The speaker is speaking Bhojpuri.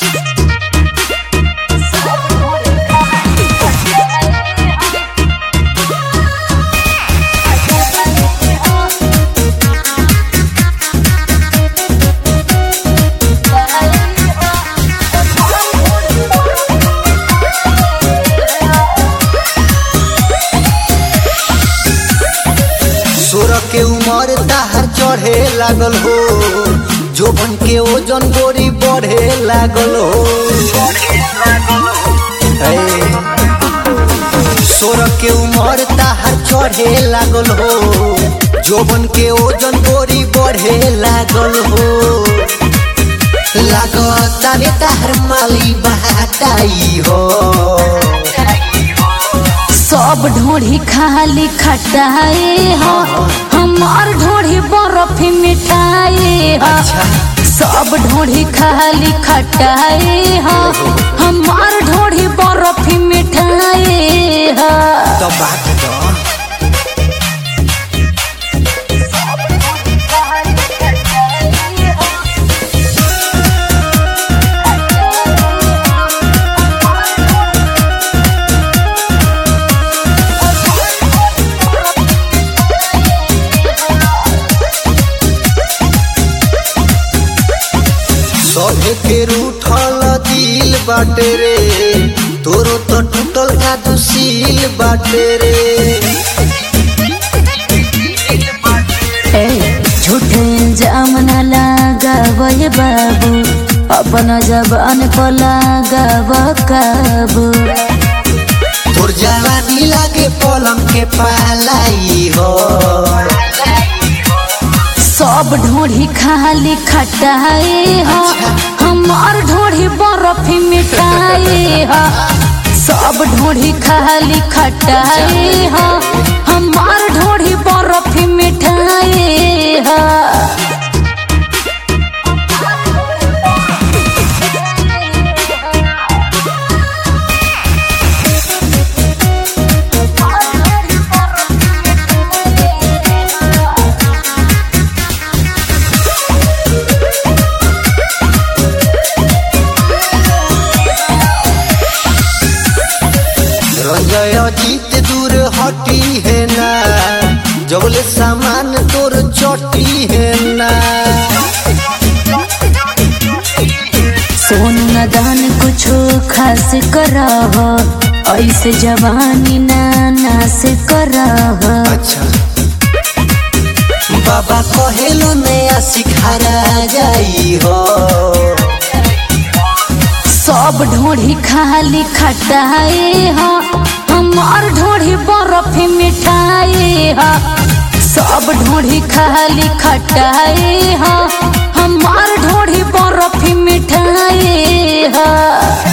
सोरह के उमर ताहर चढ़े लागल हो जोबन के ओजन गोरी बढ़े लागल हो सोरह के उमर ताहर चढ़े लागल हो जोबन के ओजन गोरी बढ़े लागल हो लागता रे ताहर माली बहाटाई हो सब ढोढ़ी खाली खटाए हो हमार ढोढ़ी बर्फ मिठाए हो अच्छा। सब ढोढ़ी खाली खटाए हो हमार ढोढ़ी बर्फ मिठाए हो तो बात तो सभे के रूठल दिल बाटे रे तोरो तो टूटल का दुशील बाटे रे ए, झूठे इल्जाम न लगावय बाबू अपना जबान पर लगाव काबू तोर जवानी लागे पलंग के पालाई हो सब ढोढ़ी खाली खटाए हो हमार ढोढ़ी बर्फ मिठाए हो सब ढोढ़ी खाली खटाए हो हमार ढोढ़ी बर्फ मिठाए हो रंजय जीत दूर हटी है ना जबले सामान तोर चटी है ना सोन न दान कुछो खास करह ऐसे जवानी ना नास करह अच्छा बाबा कहेलो नया सिखारा जाई हो सब ढोढ़ी खाली खटाए हो हमार ढोढ़ी बर्फ मिठाए हो सब ढोढ़ी खाली खटाए हो हमार ढोढ़ी बर्फ मिठाए हो